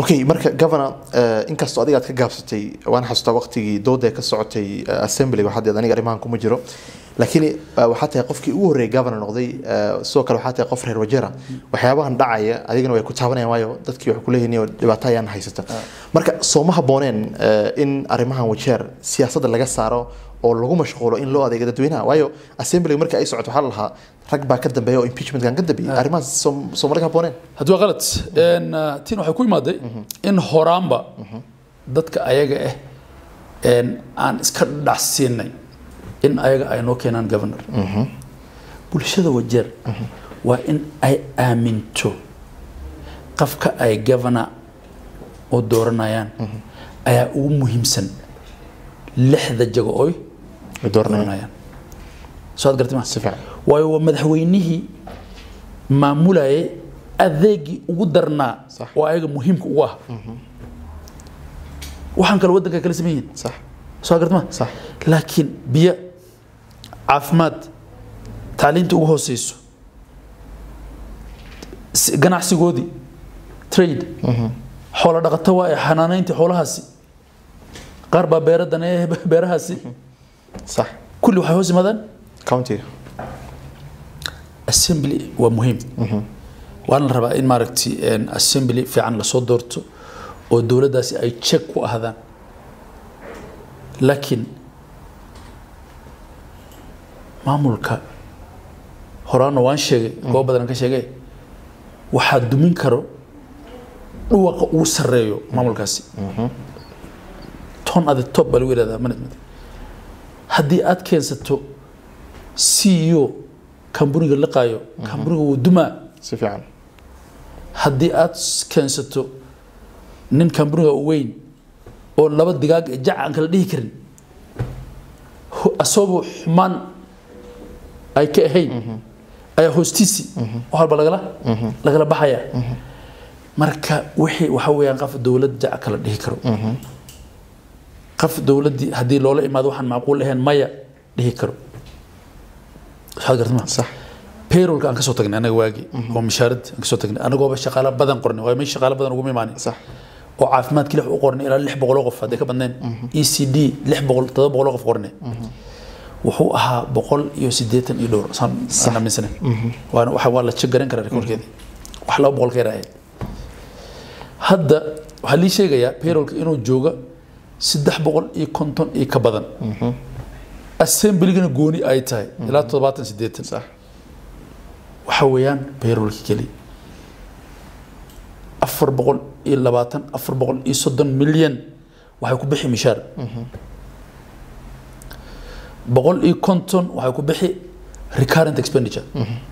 okay marka governor eh, inkastoo adiga aad ka gaabsatay waan xasuustaa waqtigii dooda ka socotay eh, assembly waxaad aniga arrimahan kuma jiro laakiin eh, waxaa tahay qofkii ugu horreeyay governor noqday eh, sidoo kale waxaa tahay qof reer wajera waxyaabahan dhacaya adigana way ku taabanayaan waayo dadkii waxay kuleeyihiin iyo dhibaato ayaan haysata marka sooma habooneen eh, in arrimahan wajeer siyaasadda laga saaro oo lagu mashquulo in loo adeego dadweynaha waayo assembly marka ay socoto waxaa la lahaa rag baa ka dambeeya oo impeachmentkan ka dambeeyay arrimahaas soom- sooma laga habooneen haddii waa qalad Een, uh, tin waxay ku imaaday in horaanba dadka ayaga ah een, aan iska dhacsiinay in ayaga ay noo keenaan governor bulshada wajeer waa in ay aaminto qofka ay governor oo dooranayaan ayaa ugu muhiimsan lixda jago oy Ay dooranayaan. dooranayaan soo ad gartay ma Si fiican. waayo waa madaxweynihii maamulayay adeegii ugu darnaa Sax. oo ayaga muhiimka ugu ah waxaan kale waddanka kala sameyn yihiin sax soo gartay ma Sax. laakiin biyo caafimaad tacliinta ugu hooseyso s- ganacsigoodii trade xoolo dhaqato waa ee xanaanayntii xoolahaasi qaar baa beera daneeya beerahaasi sax kulli waxay hoos yimaadaan countiga assembly waa muhiim waana la rabaa in maaragtay een, assembly fiican lasoo doorto oo dowladdaasi ay check ku ahdaan laakiin maamulka horaana waan sheegay goob badan ka sheegay waxaa dumin karo dhuwaqa ugu sarreeyo maamulkaasi ton at the top baa lagu yidhahdaa management haddii aad keensato CEO kambuniga liqaayo kambuniga wuu dumaa si fiican haddii aad keensato nin kambuniga u weyn oo laba digaag ee jac aan kala dhihi karin ho- asagoo xumaan ay ka ahayn ayaa hoostiisi wax walba lagala lagala baxaya marka wixii waxa weeyaan qof dowlad jac kala dhihi karo qof dowladdii haddii loola imaado waxaan macquul ahayn maya dhihi karo waxaad gartay ma sax payrollka aan ka soo tagnay anaga waagi oo mishaaradda aan ka soo tagnay anagooba shaqaalo badan qornay waayo meesha shaqaalo badan uguma imaanin sax oo caafimaadkii lix u qornay ilaa lix boqol oo qof hadday ka badnayn e c d lix boqol todoba boqol oo qof qornay wuxuu ahaa boqol iyo siddeetan iyo dhowr saan aan aaminsanayn waana waxa waa la check garan karaa rekoorkeedii wax laba boqol ka yar ahayd hadda waxaa lii sheegayaa payrollka inuu jooga saddex boqol iyo konton iyo ka badan assembligana gooni ay tahay ilaa toddobaatan siddeetan sax waxa weeyaan payrollka keli afar boqol iyo labaatan afar boqol iyo soddon milyan waxay ku bixi mishaar boqol iyo konton waxay ku bixi recurrent expenditure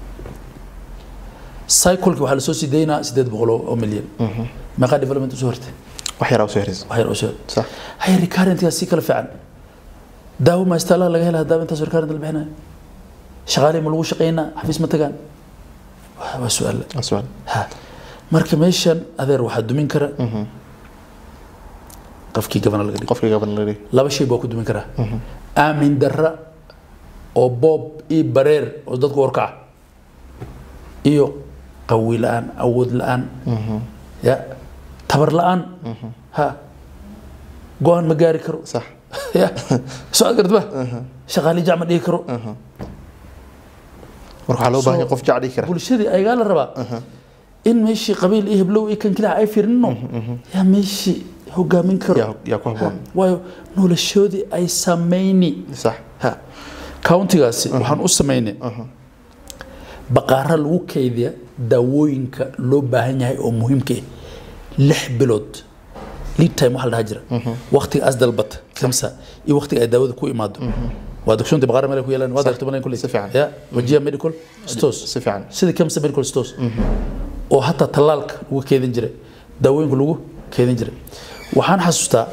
cycleki waxaa lasoo sii daynaa sideed boqol oo oo milyan meeqaa development usoo hortay wax yaraa usoo heraysa wax yar oo soo sax hay recurrentgaa si kala fiican daawo ma istaalaha laga helaa daawo intaas recurrent la bixinayo shaqaalihii ma lagu shaqeynaa xafiis ma tagaan waa waa su-aal waa su'aal ha marka meeshan adeer waxaa dumin kara qofkii gabana laga dhigo qofka gabanari laba shay baa ku dumin karaa aamin darra oo boob iyo bareer oo dadku warkaca iyo qawi la-aan awood la-aan ya tabar la-aan ha go-aan ma gaari karo sax ya soo ad gartaba shaqaali jac ma dhihi karo marka waxaa loo baahan yahay qof jacdhi kara bulshadii ayagaa la rabaa in meeshii qabiil iyo heblow iyo kan kilaha ay fiirino yaa meeshii hogaamin karo yaa yaa ku habboon waayo noloshoodii ay samayni sax ha countigaasi waxaan u samaynay baqaara lagu kaydiya daawooyinka loo baahan yahay oo muhiimka ah lix bilood lead time waxaa la dhaha jira waqtiga as dalbata kamsa iyo waqtiga ay daawada ku imaado waa dogsoonta baqaara meel ay ku yeelaan waa darto malayn kuley Si fiican. ya wajiya medical stores si fiican sida kamsa medical stores oo hataa tallaalka lagu keedin jiray daawooyinka lagu keedin jiray waxaan xasuustaa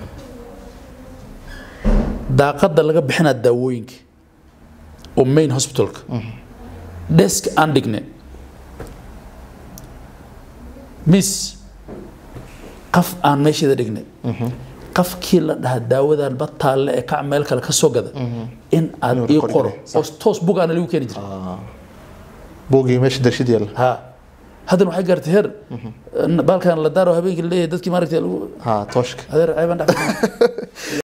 daaqada laga bixinaa daawooyinka oo main hospitalka desk aan dhigne miss qaf aan meesheeda dhigne qafkii la dhahaa daawadan bataalle ee kac meel kale ka soo gada in aad Inuu ii record qoro gareeyo. oo toos bug aana lagu keeni jiray boogii meesha darshid yaalla ha haddana waxay gaartay heer baalkan la daaro habeenkii la leeyahay dadkii maaragtay lagu ha tooshka adeer ceebaan dhex